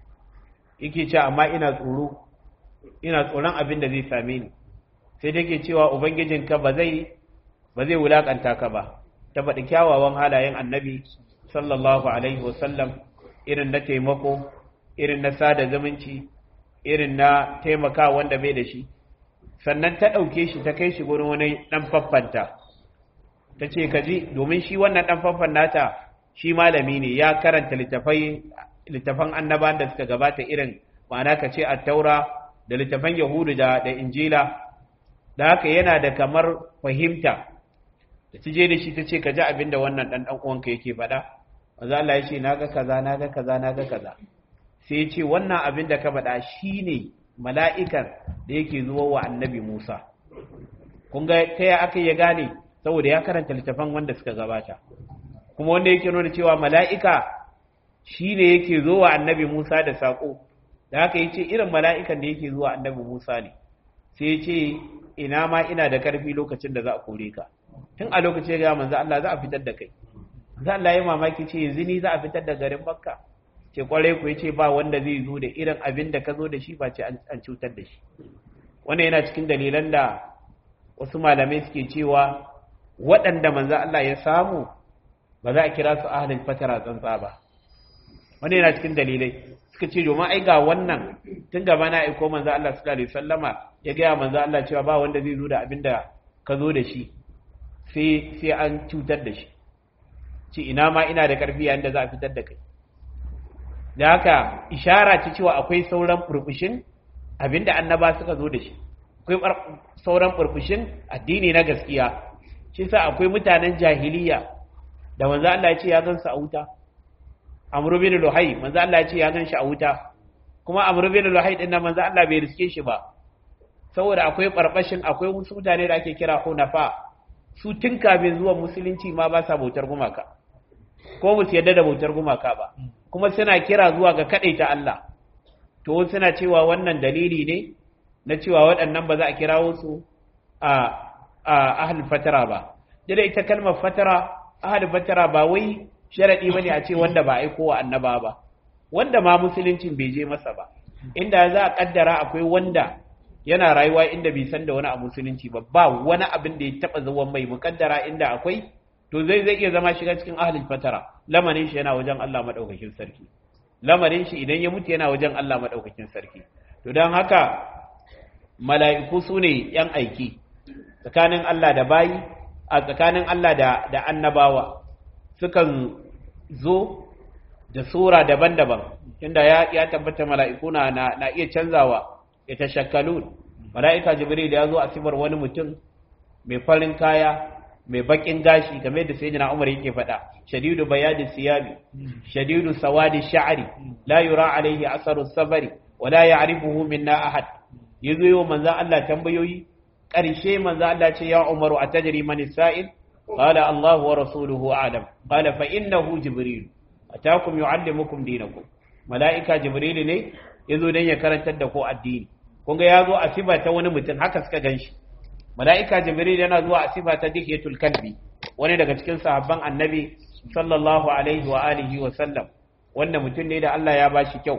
yake cewa amma ina tsoro ina tsoron abin da zai same ni sai dake cewa ubangijinka ba zai ba zai wulakanta ka ba ta faɗi kyawawan halayen annabi sallallahu alaihi wasallam irin na taimako irin na sada zumunci irin na taimaka wanda bai da shi sannan ta ɗauke shi ta kai shi gurin wani ɗan faffanta ta ce ka ji domin shi wannan ɗan faffan nata shi malami ne ya karanta littafan annabawan da suka gabata irin ma'ana ka ce taura da littafan yahudu da da injila da haka yana da kamar fahimta da ta je da shi ta ce ka ji abin da wannan ɗan ɗan uwanka yake faɗa maza Allah ya ce na ga kaza na ga kaza na ga kaza sai ya ce wannan abin da ka faɗa shine mala'ikan da yake zuwa wa annabi Musa kun ga ta ya aka ya gane saboda ya karanta littafan wanda suka gabata kuma wanda yake nuna cewa mala'ika shi ne yake zo wa annabi Musa da saƙo da haka ya ce irin mala'ikan da yake zuwa annabi Musa ne sai ya ce ina ma ina da ƙarfi lokacin da za a kore ka tun a lokacin ya manzo Allah za a fitar da kai za Allah ya mamaki ce yanzu ni za a fitar da garin Makka ce kwarai ku yace ba wanda zai zo da irin abin da ka zo da shi ba ce an cutar da shi wannan yana cikin dalilan da wasu malamai suke cewa waɗanda manzo Allah ya samu ba za a kira su ahlul fatara tsantsa ba wannan yana cikin dalilai suka ce domin ai ga wannan tun gaba na aiko manzo Allah sallallahu alaihi wasallama ya ga manzo Allah cewa ba wanda zai zo da abin da ka zo da shi sai sai an cutar da shi ce ina ma ina da karfi yayin da za a fitar da kai da haka ishara ce cewa akwai sauran burbushin abinda annaba suka zo da shi akwai sauran burbushin addini na gaskiya shi sa akwai mutanen jahiliya da manzo Allah ya ce ya gansu a wuta Amr bin Luhai manzo Allah ya ce ya gan shi a wuta kuma Amr bin Luhai din nan manzo Allah bai riske shi ba saboda akwai barbashin akwai wasu mutane da ake kira hunafa su tun kafin zuwa musulunci ma ba sa bautar gumaka ko mu yarda da bautar gumaka ba kuma suna kira zuwa ga ta Allah to suna cewa wannan dalili ne na cewa waɗannan ba za a kirawo su a a ahlul fatara ba dole ita kalmar fatara ahlul fatara ba wai sharadi bane a ce wanda ba aiko wa annaba ba wanda ma musuluncin bai je masa ba inda za a kaddara akwai wanda yana rayuwa inda bai san da wani a musulunci ba ba wani abin da ya taba zuwan mai mukaddara inda akwai to zai zai iya zama shiga cikin ahlul fatara lamarin shi yana wajen Allah madaukakin sarki lamarin shi idan ya mutu yana wajen Allah madaukakin sarki to dan haka mala'iku su ne yan aiki tsakanin Allah da bayi a tsakanin Allah da da annabawa sukan zo da sura daban-daban inda ya ya tabbata mala'iku na na iya canzawa ya tashakkalun mala'ika jibril ya zo a sifar wani mutum mai farin kaya mai bakin gashi game da sayyidina Umar yake faɗa shadidu bayadi siyabi shadidu sawadi sha'ri la yura alaihi asaru safari wa la ya'rifuhu minna ahad yazo yau manzo Allah tambayoyi ƙarshe manzo Allah ce ya Umaru atajri man sa'il qala Allah wa rasuluhu a'lam qala fa innahu jibril atakum yu'allimukum dinakum mala'ika jibril ne yazo dan ya karantar da ku addini kun ga yazo a sifa ta wani mutum haka suka ganshi mala'ika jibril yana zuwa a sifa ta dihiyatul kalbi wani daga cikin sahabban annabi sallallahu alaihi wa alihi wa sallam wanda mutum ne da Allah ya bashi kyau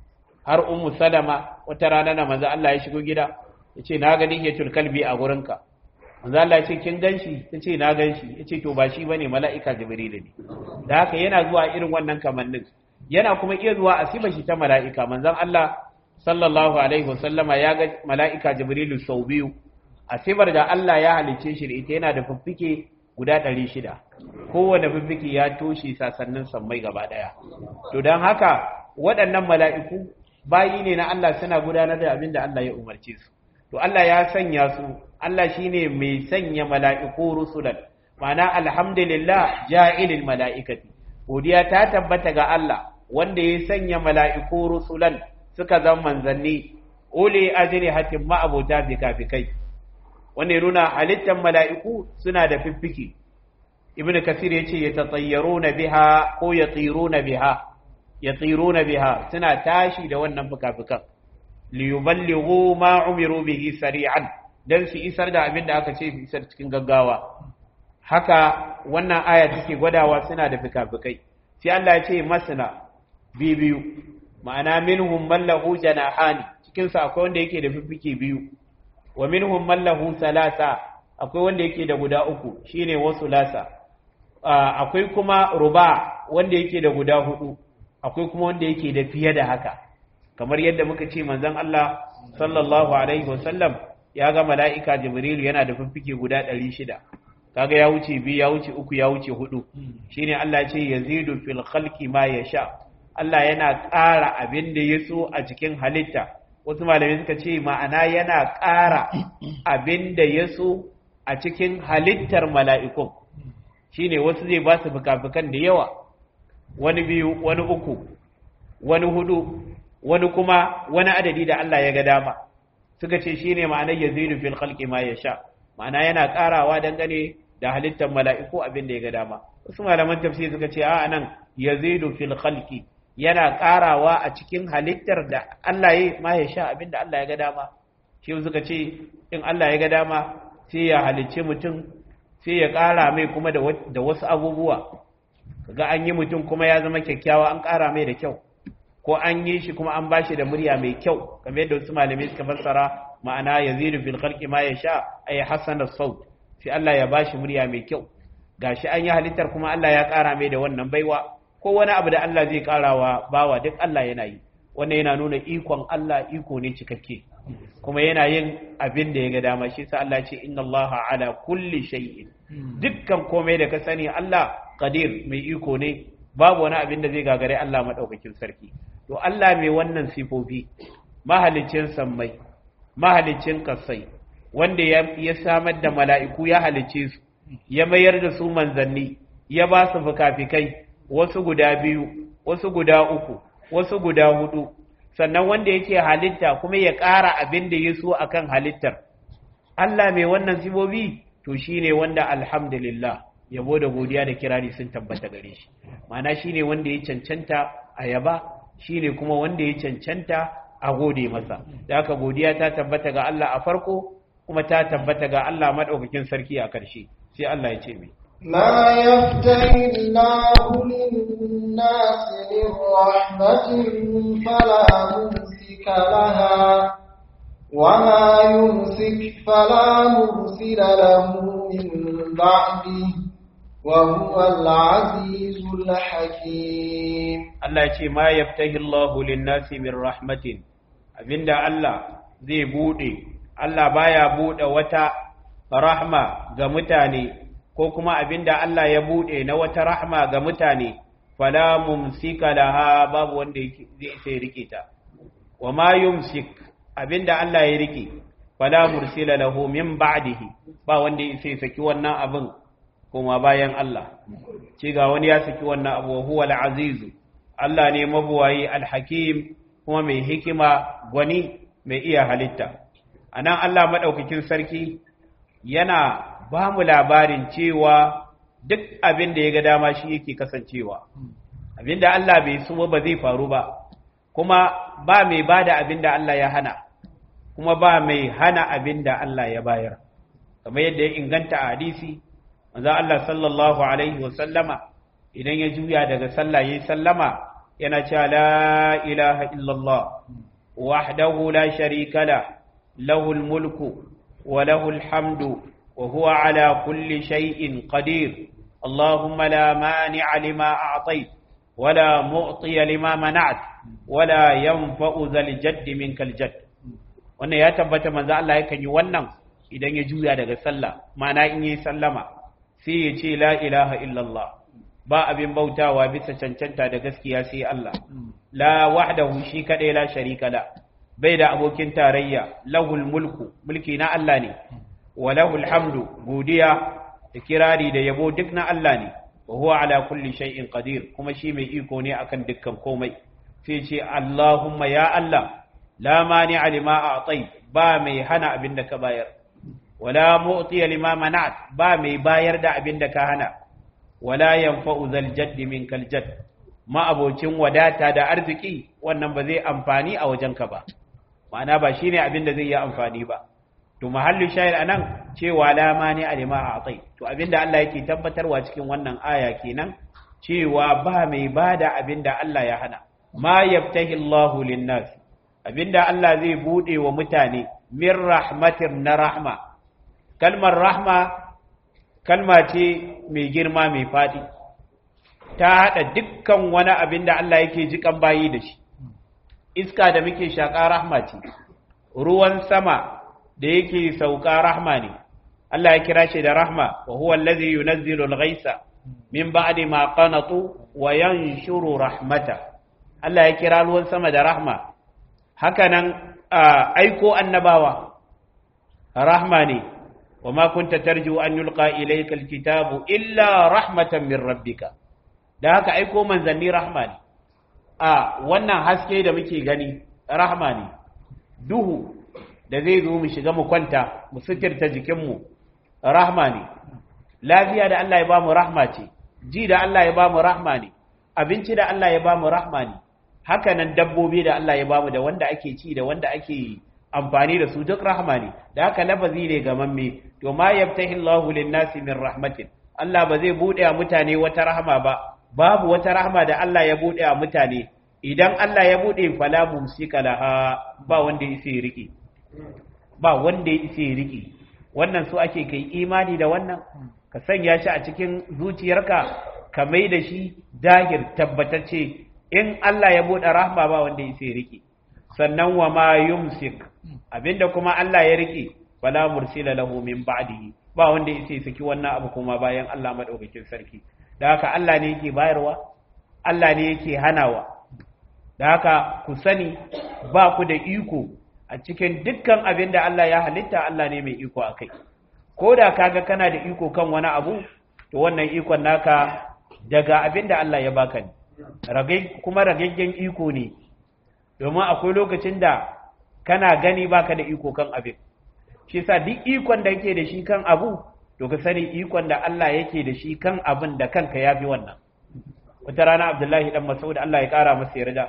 har ummu salama wata rana na manzo Allah ya shigo gida yace na ga dihiyatul kalbi a gurinka manzo Allah ya ce kin ganshi tace na ganshi yace to ba shi bane mala'ika jibril ne da haka yana zuwa irin wannan kamannin yana kuma iya zuwa a sifa shi ta mala'ika manzon Allah sallallahu alaihi wa sallama ya ga mala'ika jibril sau biyu a sifar da Allah ya halicce shi da ita yana da fiffike guda ɗari shida kowane fiffike ya toshe sasannin sammai gaba ɗaya to don haka waɗannan mala'iku bayi ne na Allah suna gudanar da abin da Allah ya umarce su to Allah ya sanya su Allah shine mai sanya mala'iku rusulan ma'ana alhamdulillah ja'ilil mala'ikati godiya ta tabbata ga Allah wanda ya sanya mala'iku rusulan suka zama manzanni uli ajrihatin ma'abota fikafikai wanda ya nuna halittar mala'iku suna da fiffike ibn kasir ya ce ya tatsayyaro na biha ko ya tsiro na biha ya tsiro na biha suna tashi da wannan fikafikan liyuballighu ma umiru bihi sari'an dan su isar da abin da aka ce su isar cikin gaggawa haka wannan aya take gwadawa suna da fikafikai sai Allah ya ce masna biyu ma'ana minhum man lahu janahani cikin sa akwai wanda yake da fifike biyu wa minhum man lahu salasa akwai wanda yake da guda uku shine wasu lasa akwai kuma ruba wanda yake da guda hudu akwai kuma wanda yake da fiye da haka kamar yadda muka ce manzon Allah sallallahu alaihi wasallam ya ga mala'ika jibril yana da fiffike guda 600 kaga ya wuce biyu ya wuce uku ya wuce hudu shine Allah ya ce yazidu fil khalqi ma yasha Allah yana ƙara abin da ya so a cikin halitta wasu malamai suka ce ma'ana yana ƙara abin da ya so a cikin halittar mala'ikun shine wasu zai ba su fuka-fukan da yawa wani biyu wani uku wani hudu wani kuma wani adadi da Allah ya ga dama suka ce shine ma'anar yazidu fil khalqi ma yasha ma'ana yana karawa dangane da halittar mala'iku abin da ya ga dama wasu malaman tafsir suka ce a nan yazidu fil khalqi yana karawa a cikin halittar da Allah ya ma yasha abin da Allah ya ga dama shi suka ce in Allah ya ga dama sai ya halicce mutum sai ya kara mai kuma da wasu abubuwa ga an yi mutum kuma ya zama kyakkyawa an kara mai da kyau ko an yi shi kuma an bashi da murya mai kyau kamar yadda wasu malamai suka fassara ma'ana yazidu fil khalqi ma yasha ay hasana saut sai Allah ya bashi murya mai kyau gashi an yi halittar kuma Allah ya ƙara mai da wannan baiwa ko wani abu da Allah zai ƙarawa bawa duk Allah yana yi wannan yana nuna ikon Allah iko ne cikakke kuma yana yin abin da ya ga dama shi sa Allah ce inna Allah ala kulli shay'in dukkan komai da ka sani Allah qadir mai iko ne babu wani abin da zai gagare Allah madaukakin sarki to Allah mai wannan sifofi mahalicin sammai mahalicin kasai wanda ya samar da mala'iku ya halicce su ya mayar da su manzanni ya ba su fukafikai wasu guda biyu wasu guda uku wasu guda hudu sannan wanda yake halitta kuma ya ƙara abin da ya so akan halittar Allah mai wannan sifofi to shine wanda alhamdulillah yabo da godiya da kirari sun tabbata gare shi ma'ana shine wanda ya cancanta a yaba shine kuma wanda ya cancanta a gode masa da haka godiya ta tabbata ga Allah a farko kuma ta tabbata ga Allah madaukakin sarki a karshe sai Allah ya ce mai ما يفتح الله للناس من رحمة فلا ممسك لها وما يمسك فلا مرسل له من بعده وهو العزيز الحكيم Allah ya ce ma yaftahi Allahu lin-nasi min rahmatin abinda Allah zai bude Allah baya bude wata rahma ga mutane ko kuma abinda Allah ya bude na wata rahma ga mutane fala mumsika laha babu wanda zai sai rike ta wa ma yumsik abinda Allah ya rike fala mursila lahu min ba'dihi ba wanda sai saki wannan abin kuma bayan Allah ce ga wani ya saki wannan abu huwa al-azizu Allah ne mabuwayi alhakim kuma mai hikima gwani mai iya halitta a nan Allah maɗaukakin sarki yana ba mu labarin cewa duk abin da ya ga dama shi yake kasancewa abin da Allah bai so ba zai faru ba kuma ba mai ba da abin da Allah ya hana kuma ba mai hana abin da Allah ya bayar kamar yadda ya inganta a hadisi manzo Allah sallallahu alaihi wa sallama idan ya juya daga sallah yayi sallama yana cewa la ilaha illallah wahdahu la sharika la lahul mulku wa lahul hamdu wa huwa ala kulli shay'in qadir allahumma la mani'a lima a'tayt wa la mu'tiya lima mana'at wa la yanfa'u zal jaddi minkal jadd wannan ya tabbata manzo Allah yakan yi wannan idan ya juya daga sallah ma'ana in yi sallama sai ya ce la ilaha illallah ba abin bautawa bisa cancanta da gaskiya sai Allah la wahdahu shi kadai la sharika la bai da abokin tarayya lahul mulku mulki na Allah ne wa lahul hamdu godiya da kirari da yabo duk na Allah ne wa huwa ala kulli shay'in qadir kuma shi mai iko ne akan dukkan komai sai ce Allahumma ya Allah la mani'a lima a'tai ba mai hana abin da ka bayar wala mu'tiya lima mana'at ba mai bayar da abin da ka hana wala yanfa'u zal jaddi minkal jadd ma abocin wadata da arziki wannan ba zai amfani a wajenka ba ma'ana ba shine abin da zai yi amfani ba to mahallu shayar anan cewa la mani alima a'tai to abinda Allah yake tabbatarwa cikin wannan aya kenan cewa ba mai bada abinda Allah ya hana ma yaftahi Allahu lin-nas abinda Allah zai bude wa mutane min rahmatin na rahma kalmar rahma kalma ce mai girma mai fadi ta hada dukkan wani abinda Allah yake jikan bayi da shi iska da muke shaka rahma ce ruwan sama da yake sauka rahma ne Allah ya kira shi da rahma wa huwa allazi yunazzilu al-ghaisa min ba'di ma qanatu wa yanshuru rahmata Allah ya kira ruwan sama da rahma hakanan aiko annabawa rahma ne wa ma kunta tarju an yulqa ilayka al-kitabu illa rahmatan min rabbika da haka aiko manzanni rahma ne a wannan haske da muke gani rahma ne duhu da zai zo mu shiga mu kwanta mu sutirta jikinmu rahma ne lafiya da Allah ya ba mu rahma ce ji da Allah ya ba mu rahma ne abinci da Allah ya ba mu rahma ne haka nan dabbobi da Allah ya ba mu da wanda ake ci da wanda ake amfani da su duk rahma ne da haka lafazi ne ga mamme to ma yaftahi Allahu lin-nasi min rahmatin Allah ba zai bude wa mutane wata rahma ba babu wata rahma da Allah ya bude wa mutane idan Allah ya bude fala mumsika laha ba wanda ya sai riki ba wanda ya isa riki wannan su ake kai imani da wannan ka sanya shi a cikin zuciyarka ka mai da shi dahir tabbatacce in Allah ya bude rahma ba wanda ya isa riki sannan wa ma yumsik abinda kuma Allah ya riki fala mursila lahu min ba'dihi ba wanda ya isa saki wannan abu kuma bayan Allah madaukakin sarki da haka Allah ne yake bayarwa Allah ne yake hanawa da haka ku sani ba ku da iko a cikin dukkan abin da Allah ya halitta Allah ne mai iko a kai ko da kaga kana da iko kan wani abu to wannan ikon naka daga abin da Allah ya baka ne kuma ragaggen iko ne domin akwai lokacin da kana gani baka da iko kan abin shi sa duk ikon da yake da shi kan abu to ka sani ikon da Allah yake da shi kan abin da kanka ya fi wannan wata rana Abdullahi dan Mas'ud Allah ya kara masa yarda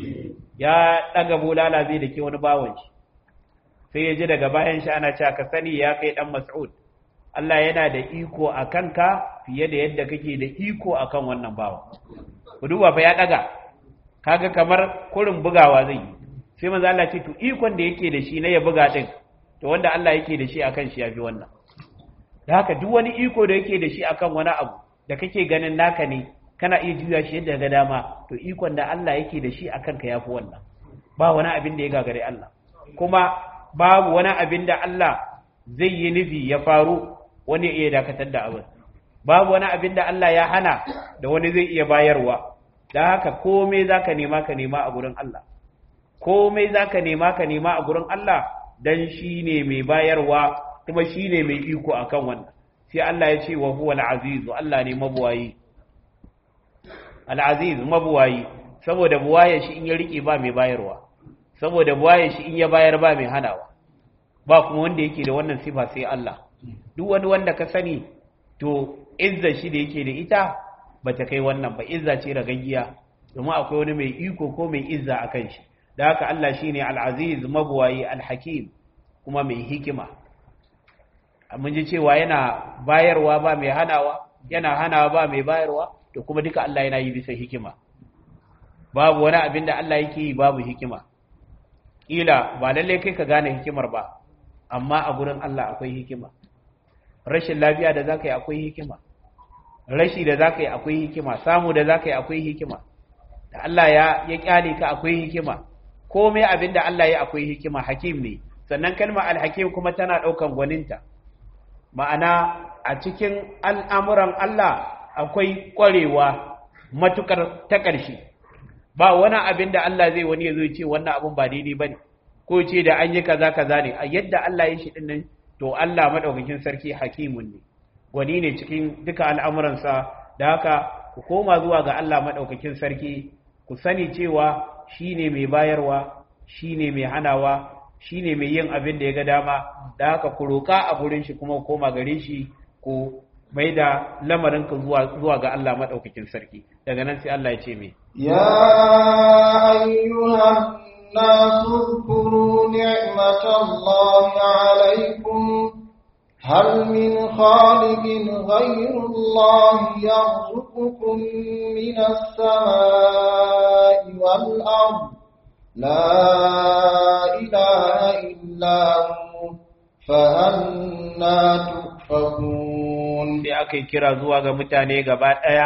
ya daga bulala zai dake wani bawon shi sai ya ji daga bayan shi ana cewa ka sani ya kai dan Mas'ud Allah yana da iko a kanka fiye da yadda kake da iko akan wannan bawa ku duba fa ya daga kaga kamar kurin bugawa zai yi sai manzo Allah ce to ikon da yake da shi na ya buga din to wanda Allah yake da shi akan shi yafi wannan da haka duk wani iko da yake da shi akan wani abu da kake ganin naka ne kana iya juya shi yadda ga dama to ikon da Allah yake da shi akan ka yafi wannan ba wani abin da ya gagare Allah kuma babu wani abin da Allah zai yi nufi ya faru wani iya dakatar da abin babu wani abin da Allah ya hana da wani zai iya bayarwa da haka komai zaka nema ka nema a gurin Allah komai zaka nema ka nema a gurin Allah dan shine mai bayarwa kuma shine mai iko akan wannan sai Allah ya ce wa huwa al-aziz Allah ne mabuwayi al-aziz mabuwayi saboda buwaye shi in ya rike ba mai bayarwa saboda buwaye shi in ya bayar ba mai hanawa ba kuma wanda yake da wannan sifa sai Allah duk wani wanda ka sani to izza shi da yake da ita bata kai wannan ba izza ce ragaggiya domin akwai wani mai iko ko mai izza akan shi da haka Allah shine al-aziz mabuwayi al-hakim kuma mai hikima mun ji cewa yana bayarwa ba mai hanawa yana hanawa ba mai bayarwa to kuma duka Allah yana yi bisa hikima babu wani abin da Allah yake yi babu hikima kila ba lalle kai ka gane hikimar ba amma a gurin Allah akwai hikima rashin lafiya da zaka yi akwai hikima rashi da zaka yi akwai hikima samu da zaka yi akwai hikima da Allah ya ya kyale ka akwai hikima komai abin da Allah ya akwai hikima hakim ne sannan kalmar alhakim kuma tana daukan gwaninta ma'ana a cikin al'amuran Allah akwai ƙwarewa matukar ta ƙarshe ba wani abin da Allah zai wani ya zo ce wannan abin ba daidai ba ne ko ce da an yi kaza kaza ne a yadda Allah ya shi dinnan to Allah maɗaukakin sarki hakimun ne gwani ne cikin duka al'amuransa da haka ku koma zuwa ga Allah maɗaukakin sarki ku sani cewa shi ne mai bayarwa shi ne mai hanawa shi ne mai yin abin da ya ga dama da haka ku roƙa a gurin shi kuma koma gare shi ku mai da lamarinka zuwa ga Allah maɗaukakin sarki daga nan sai Allah ya ce mai ya ayyuhan الناس اذكروا نعمة الله عليكم هل من خالق غير الله يرزقكم من السماء والأرض لا إله إلا هو فأنا تؤفكون sai aka yi kira zuwa ga mutane gaba ɗaya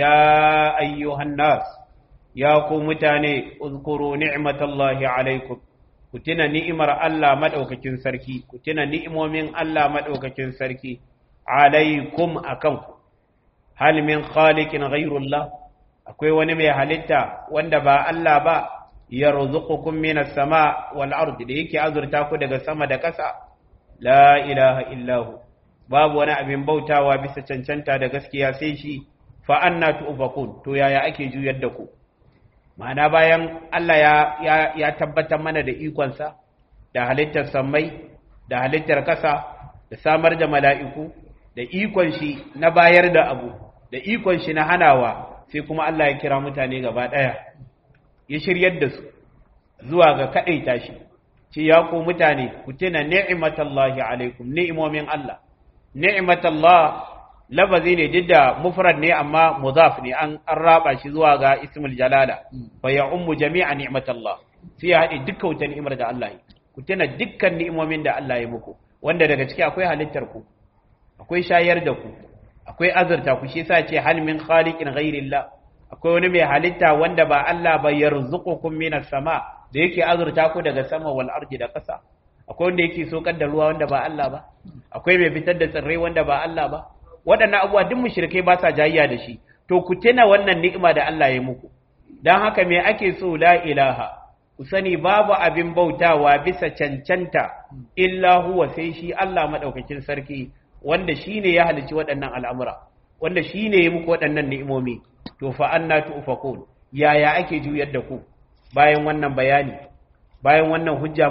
ya ayyuhan nas ya ku mutane uzkuru ni'matallahi alaikum ku tuna ni'imar Allah madaukakin sarki ku tuna ni'imomin Allah madaukakin sarki alaikum akan ku hal min khaliqin ghayrullah akwai wani mai halitta wanda ba Allah ba yarzuqukum minas sama wal ardi da yake azurta ku daga sama da ƙasa la ilaha illahu babu wani abin bautawa bisa cancanta da gaskiya sai shi fa anna tu'fakun to yaya ake juyar da ku ma'ana bayan Allah ya ya, ya tabbatar mana da ikonsa da halittar sammai da halittar kasa da samar da mala'iku da ikon shi na bayar da abu da ikon shi na hanawa sai kuma Allah ya kira mutane gaba daya ya shiryar da su zuwa ga kadaita shi ce ya ku mutane ku tuna ni'matallahi alaikum ni'imomin Allah ni'matallah lafazi ne duk da mufrad ne amma mudaf ne an an raba shi zuwa ga ismul jalala fa ya ummu jami'a ni'matallah sai ya haɗe dukkan wata ni'imar da Allah yi ku tuna dukkan ni'imomin da Allah ya muku wanda daga ciki akwai halittar ku akwai shayar da ku akwai azurta ku shi yasa ce hal min khaliqin ghairillah akwai wani mai halitta wanda ba Allah ba yarzuqukum minas sama da yake azurta ku daga sama wal ardi da ƙasa akwai wanda yake sokar da ruwa wanda ba Allah ba akwai mai fitar da tsirrai wanda ba Allah ba waɗannan abubuwa duk mushrikai ba sa jayya da shi to ku tuna wannan ni'ima da Allah ya muku dan haka me ake so la ilaha ku sani babu abin bautawa bisa cancanta illa huwa sai shi Allah madaukakin sarki wanda shine ya halici waɗannan al'amura wanda shine ya muku waɗannan ni'imomi to fa anna tu'fakun yaya ake juyar da ku bayan wannan bayani bayan wannan hujja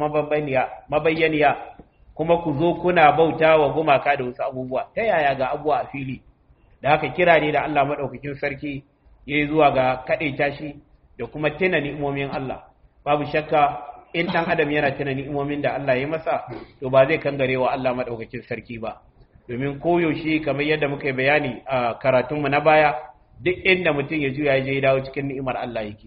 mabayyaniya kuma ku zo kuna bauta wa gumaka da wasu abubuwa ta yaya ga abubuwa a fili da haka kira ne da Allah maɗaukakin sarki ya yi zuwa ga kaɗaita shi da kuma tuna ni'imomin Allah babu shakka in ɗan adam yana tuna ni'imomin da Allah ya masa to ba zai kangare wa Allah maɗaukakin sarki ba domin koyaushe kamar yadda muka yi bayani a karatunmu na baya duk inda mutum ya juya ya je ya dawo cikin ni'imar Allah yake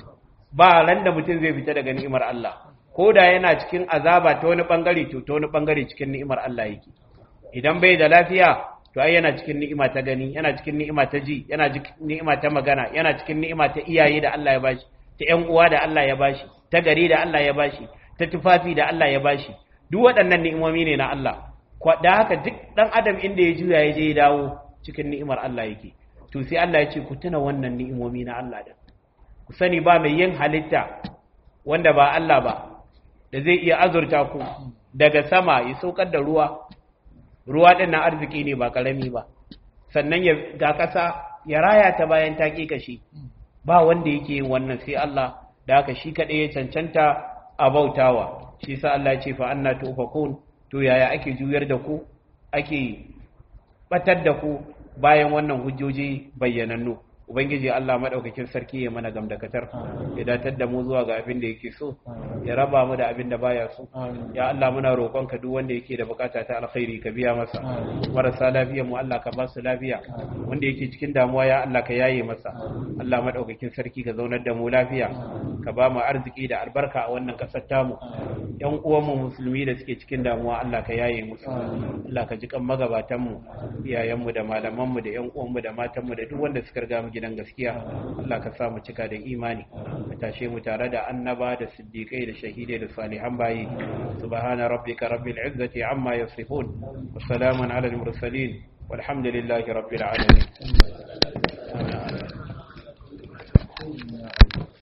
ba ran da mutum zai fita daga ni'imar Allah ko da yana cikin azaba ta wani bangare to ta wani bangare cikin ni'imar Allah yake idan bai da lafiya to ai yana cikin ni'ima ta gani yana cikin ni'ima ta ji yana cikin ni'ima ta magana yana cikin ni'ima ta iyaye da Allah ya bashi ta ƴan uwa da Allah ya bashi ta gari da Allah ya bashi ta tufafi da Allah ya bashi duk waɗannan ni'imomi ne na Allah da haka duk dan adam inda ya juya ya je ya dawo cikin ni'imar Allah yake to sai Allah ya ce ku tuna wannan ni'imomi na Allah da ku sani ba mai yin halitta wanda ba Allah ba da zai iya azurta ku daga sama ya saukar da ruwa ruwa ɗin na arziki ne ba ƙarami ba sannan ya ga ƙasa ya raya ta bayan ta kashi ba wanda yake yin wannan sai Allah da haka shi kaɗai ya cancanta a bautawa shi sa Allah ya ce fa anna tufakun to yaya ake juyar da ku ake batar da ku bayan wannan hujjoji bayyanannu ubangiji Allah madaukakin sarki ya mana gamdakatar ya datar da mu zuwa ga abin da yake so ya raba mu da abin da baya so ya Allah muna roƙon ka duk wanda yake da bukata ta alkhairi ka biya masa marasa lafiya mu Allah ka ba su lafiya wanda yake cikin damuwa ya Allah ka yaye masa Allah madaukakin sarki ka zaunar da mu lafiya ka ba mu arziki da albarka a wannan kasar tamu yan uwan mu musulmi da suke cikin damuwa Allah ka yaye musu Allah ka ji kan magabatan mu iyayen mu da malaman mu da yan uwan mu da matan mu da duk wanda suka riga mu gidan gaskiya Allah ka sa mu cika da imani ka tashe mu tare da annaba da siddiqai da shahidai da salihan bayi subhana rabbika rabbil izzati amma yasifun wa salamun ala al mursalin walhamdulillahi rabbil alamin